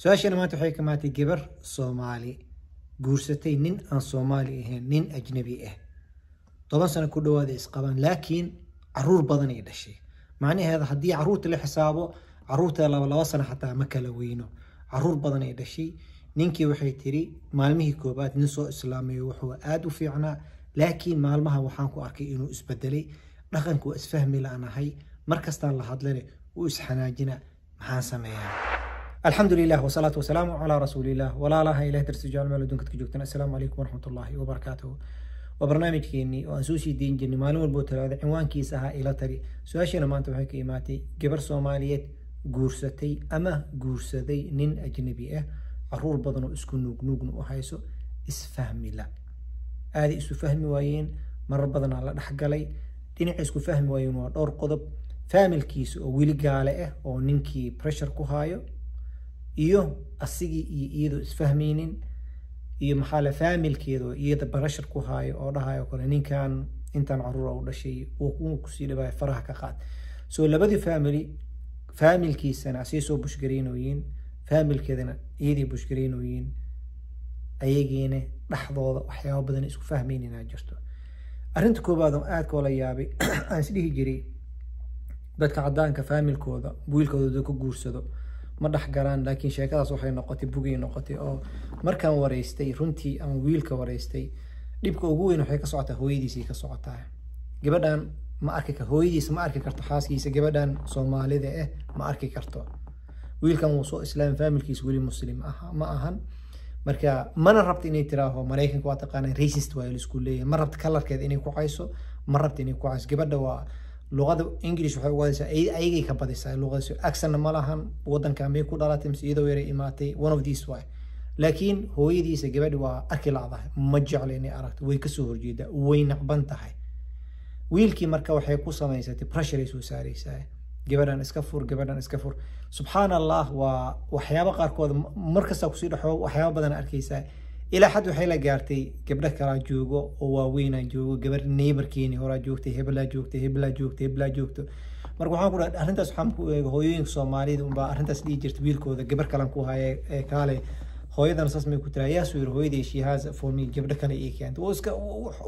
su-aashana maanta waxay ka maatay gabar soomaali guursatay nin aan soomaali ahayn nin ajnabi ah toban sano ku dhawaada isqabaan laakiin caruur badan ay dhashay macnaheeda haddii caruurta la xisaabo caruurta laba laba sano xataa ma kala weyno caruur badan ay dhashay ninkii waxay tiri maalmihii koobaad nin soo islaamayo wuxuu aada u fiicnaa laakiin maalmaha waxaan ku arkay inuu isbedelay dhaqanka waa isfahmi la-nahay markastaan la hadlane wuu isxanaajina maxaan sameeyaa الحمد لله والصلاة والسلام على رسول الله ولا لا إله درس جال مال دونك تجوكتنا السلام عليكم ورحمة الله وبركاته وبرنامج كيني وأنسوسي دين جني معلومة البوتر هذا عنوان كيسها إلى تري سؤال ما أنت بحكي إيماتي جبر صومالية جورستي أما جورستي نين أجنبي إيه عرور بدنو اسكو نوج نوج وحيسو اسفهمي لا هذه اسو فهمي وين مرة بدن على دحقلي ديني اسكو فهمي وين ودور قضب فامل كيس أو ويلي قالة إيه أو نينكي بريشر كوهايو iyo asigii iyo iyadoo isfahmaynin iyo maxaa le faamilkeedo iyada barashar ku haayo oo dhahayo kale ninkan intaan caruura u dhashay wuu kusii dhibaayo faraha ka qaad so labadii family faamilkiisana asii soo bushgareynoyiin faamilkeedana iyadii bushgareynoyiin ayagiina dhexdooda waxyaaba badan isku fahmaynina jirto arrinta koobaad oo aadka oola yaabay aan isdhihi jiray dadka cadaanka faamilkooda wiilkooda ku guursado ma dhex galaan laakiin sheekadaas waxay noqotay bugay noqotay oo markaan wareystay runtii ama wiilka wareystay dhibka ugu weyn waxay ka socotaa hooyadiisay ka socotaa gabadhan ma arki kar hooyadiisa ma arki karto xaaskiisa gabadhan soomaalida ah ma arki karto wiilkan wuu soo islaam faamilkiisa weli muslim ah ma ahan marka mana rabta inay tiraaho maraykanka waa taqaanaa racist waa laisku leeyahay ma rabta kalarkeeda inay ku cayso ma rabta inay ku cayso gabadha waa luqada english waxay ugadaysaa ayagay ka badisaa luqadiisu accentna ma lahan wadankan bay ku dhalatay mise iyadoo yaray imaatay one of these way laakiin hooyadiisa gabadhi waa arki lacdahay ma jecla inay aragto way kasoo horjeedaa way nacban tahay wiilkii marka waxay ku samaysatay pressure ay soo saaraysaa gabadhan iska fur gabadhan iska fur subxaan allah waa waxyaaba qaarkood markastaa kusii dhexo waxyaaba badan arkaysaa ilaa xad waxay la gaartay gabdho kalaa joogo oo waaweynaa joogo gabar neighborkeeni horaa joogtay hebelaa joogtay hebelaa joogtay hebelaa joogto marka waxaan ku dhahay arrintaas waxaan ku eega hooyooyinka soomaalida unbaa arrintaas dhihi jirta wiilkooda gabar kalan ku haya ee kaale hooyadan saas may ku tiraa yaa soo yiri hooyaday she has for me gabdho kale ii keenta wuu iska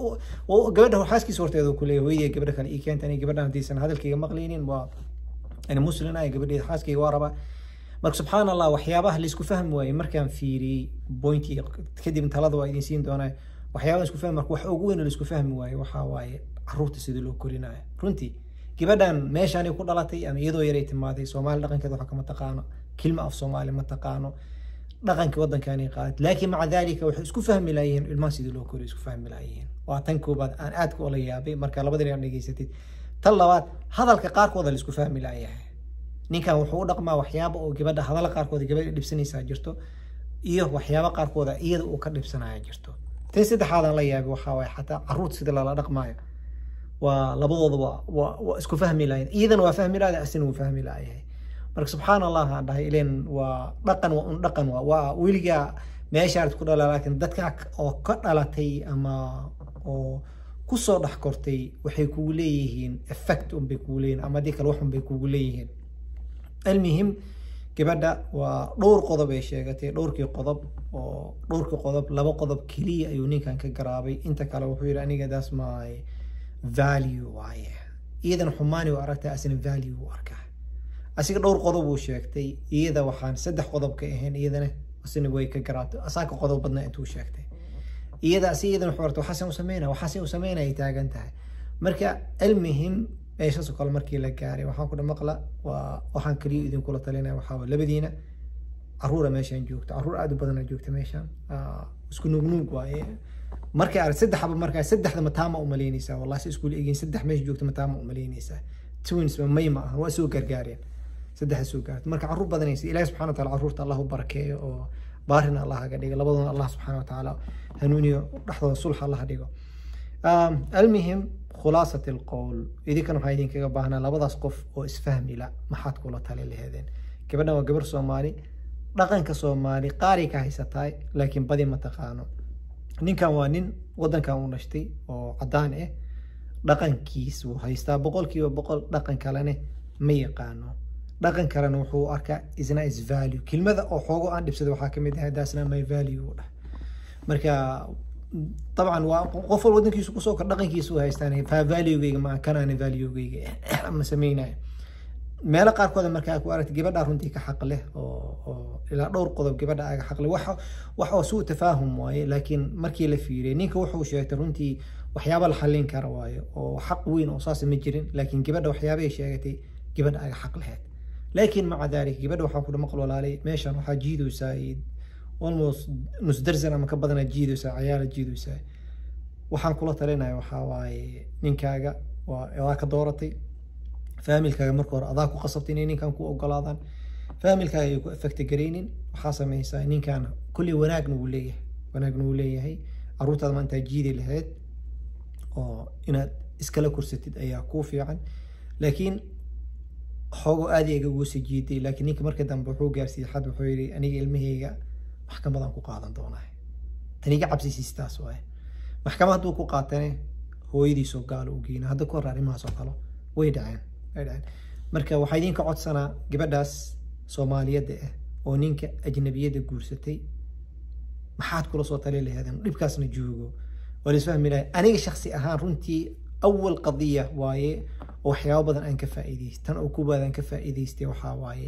gabadha xaaskiisa horteeda ku leeyahay hooyaday gabdho kale ii keenta ani gabadhan haddaysan hadalkayga maqlaynin waa ani muslin ah gabadheeda xaaskayga waa rabaa marka subxaan allah waxyaabaha laisku fahmi waayey markaan fiiriyey bointii kadib talada waa idin siin doonaa waxyaabaha isku fahmi marka wax ugu weyn oo laisku fahmi waaye waxaa waaye caruurta sida loo korinayo runtii gabadhan meeshaanay ku dhalatay ama iyadoo yaray timaaday soomaali dhaqankeeda waxa kama taqaano kilma af soomaali ma taqaano dhaqankii waddankaanay qaadat laakiin maca daalika waxay isku fahmi laayeen ilmaha sidii loo koriyo isku fahmi laayeen waa tan koobaad aan aadka ola yaabay marka labada dhinac dhegeysatid tan labaad hadalka qaarkooda laisku fahmi laayahay ninkan wuxuu u dhaqmaa waxyaaba oo gabadha hadalla qaarkooda gabadha dhibsanaysaa jirto iyo waxyaaba qaarkooda iyada uu ka dhibsanaya jirto tan saddexaadan la yaabay waxaa waaye xataa caruurta sida lala dhaqmaayo waa labadooda waa waa isku fahmi lahayn iyadana waa fahmi lahayd asina wuu fahmi lahayahay marka subxaan allah aan dhahay ileen waa dhaqan waa un dhaqan waa waa weligaa meeshaad ku dhala laakiin dadka oo ka dhalatay ama oo kusoo dhex kortay waxay kugu leeyihiin effect unbay kugu leeyihiin ama haddii kale wax unbay kugu leeyihiin المهم gabadha waa dhowr qodob ay sheegatay dhowrkii qodob oo dhowrkii qodob laba qodob keliya ayuu ninkan ka garaabay inta kale wuxuu yidhi aniga that's my value waaye iyadan xumaani u aragtay asina value u arkaa asiga dhowr qodob uu sheegtay iyada waxaan saddex qodob ka ahayn iyadana asina way ka garaabtay asaaka qodob badnaa intuu sheegtay iyada asi iyadan wuxuu aragtay waxaasin u sameynaya waxaasin u sameynaya ay taagan tahay marka almuhim meeshaasoo kale markii la gaaray waxaan ku maqla waa waxaan kaliya idinkula talinaya waxaa waa labadiina caruura meeshaan joogto caruur aad u badana joogta meeshaan isku nuugnuug waaye markay arag saddexaba markaa saddexda mataama u malaynaysaa wallahi si iskuul egin saddex meesha joogta mataama u malaynaysaa twins may ma ahan waa soo gargaareen saddexa soo gaarta marka caruur badanaysa ilaahi subxana wa taala caruurta allah u barakeeyo oo baarina allah haga dhigo labaduna allah subxaana wa tacaala hanuuniyo dhexdooda sulx allah dhigo almuhim khulaasat alqowl idinkan waxaa idinkaga baahnaa labadaas qof oo isfahmi la maxaad kula tali laheedeen gabadhan waa gabar soomaali dhaqanka soomaali qaaray ka haysataay laakiin badi ma taqaano ninkan waa nin wadankan u dhashtay oo cadaan ah dhaqankiis wuu haystaa boqolkiiba boqol dhaqan kalene ma yaqaano dhaqan kalena wuxuu arkaa isna is value kelmada oo xoogo aan dhibsada waxaa kamid ah daasna my value u dhah marka dabcan waa qof wal wadankiisu kusoo kor dhaqankiisu haystaan fa valuegeyga ma kanaana valuegeyga ma sameynayo meelo qaarkooda markaa ku aragta gabadha runtii ka xaq leh oo ilaa dhowr qodob gabadha aga xaq leh wax wax oo suu tafaahum waaye laakiin markii la fiiriyay ninka wuxuu sheegtay runtii waxyaaba la xallin kara waaye oo xaq weyn oo saas ma jirin laakiin gabadha waxyaabay sheegatay gabadha aga xaq lahayd laakiin maca dalik gabadha waxaa kudha maqal walaalay meeshan waxaa jiidaysaa almost nus darsan ama ka badana jiidaysaa cayaala jiidaysaa waxaan kula talinaya waxaa waaye ninkaaga waa adaa ka dooratay faamilkaaga marka hore adaa ku qasabtay inay ninkan ku ogolaadaan faamilkaaga ay ku affecta garaynin waxaa samaysaa ninkan kulli wanaagna wuu leeyahay wanaagna wuu leeyahay caruurtaada maanta jiidi lahayd oo inaad iskala kursatid ayaa kuu fiican laakiin xoogo aad iga ugu sii jiiday laakiin ninka marka dambe wuxuu gaarsiiyey xad wuxuu yidhi aniga ilmahayga maxkamadan ku qaadan doonaa taniga cabsisiistaas waaye maxkamad hadduu ku qaatane hooyadiisoo gaalo u geyna hadda ku hor arrimahaas oo kale way dhaceen way dhaceen marka waxaa idinka codsanaa gabadhaas soomaaliyadda ah oo ninka ajnabiyadda guursatay maxaad kula soo tali laheedeen dhibkaasna joogo waa laisfahmi lahay aniga shaksi ahaan runtii awal qadiya waaye oo waxyaabo badan aan ka faa'iidaystay tan oo kubaad aan ka faa'iidaystay waxaa waaye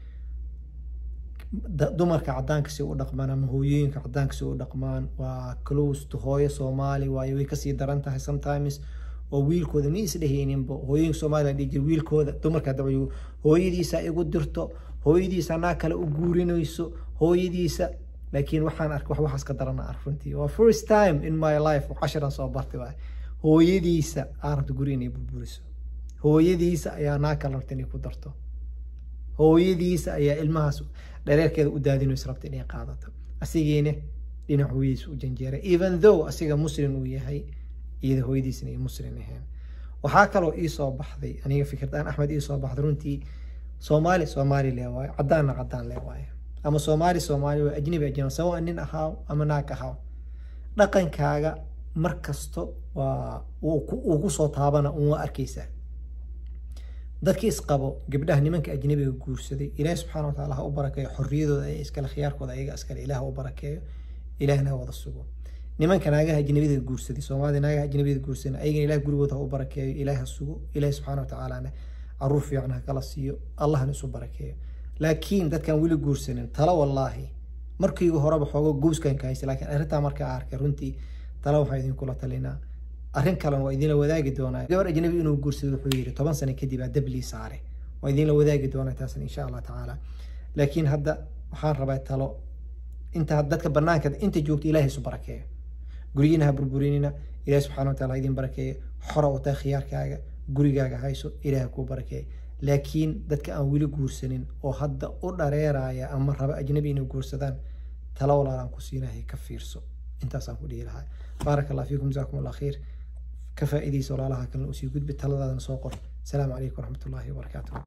dumarka cadaanka si u dhaqmaan ama hooyooyinka cadaanka si u dhaqmaan waa close to hooyo soomaali waaye way kasii daran tahay sometimes oo wiilkooda ma isdhehayninba hooyooyinka soomaaliya dhihi jira wiilkooda dumarka dabcigu hooyadiisa igu dirto hooyadiisa naa kale u guurinayso hooyadiisa laakiin waxaan arkay wax waxaas ka darana ark runtii waa first time in my life casharan soo bartay waay hooyadiisa aa rabta guri inay burburiso hooyadiisa ayaa naa kale rabta inay ku darto hooyadiisa ayaa ilmahaas dhareerkeeda u daadinaysa rabta inay qaadato asigiina dhinac hooyadiisa u janjeeray even though asiga muslim uu yahay iyada hooyadiisna ay muslim ahayn waxaa kaloo ii soo baxday aniga fikirdaan axmed ii soo baxday runtii soomaali soomaali lee waayo cadaanna cadaan lee waayo ama soomaali soomaali waa ajnabi ajnabi sawa nin ahaaw ama naag ahaaw dhaqankaaga mar kasto waa uu ku soo taabana un waa arkaysaa dadkii isqabo gabdhaha nimanka ajnabiga guursaday ilaahi subxaana wa taala ha u barakeeyo xorriyadooda ay iskale khiyaarkooda ayaga iskale ilaah u barakeeyo ilaahna ha wada sugo nimanka naagaha ajnabiyada guursaday soomaalida naagaha ajnabiyada guursaday ayagana ilaah gurigooda ha u barakeeyo ilaah ha sugo ilaahi subxaana wa tacaalana caruur fiican ha kala siiyo allahna isu barakeeyo laakiin dadkan weli guursanin talo wallaahi markiiga horeba xoogo gooskan ka haysta laakiin arrintaa markaa arkay runtii talo waxaa idinkula talinaa arrin kalena waa idinla wadaagi doonaa gabar ajnabi inuu guursado wuxuu yidhi toban sano kadib aa dablii saare waa idinla wadaagi doonaa taasna insha allah tacaala laakiin hadda waxaan rabaa talo inta dadka banaanka inta joogta ilaahay isu barakeeyo guryiina ha burburinina ilaah subxana wataala ha idin barakeeyo xora u tahay khiyaarkaaga gurigaaga hayso ilaah kuu barakeeyo laakiin dadka aan weli guursanin oo hadda u dhareeraya ama raba ajnabi inay guursadaan talo walaalaan ku siinahay ka fiirso intaasaan ku dhihi lahaa baaraka allah fiikum jazakum allah khayr ka faa'iidaysa walaalaha kalena usii gudbi taladaadana soo qor asalaamu calaykum waraxmatullaahi wabarakaatuh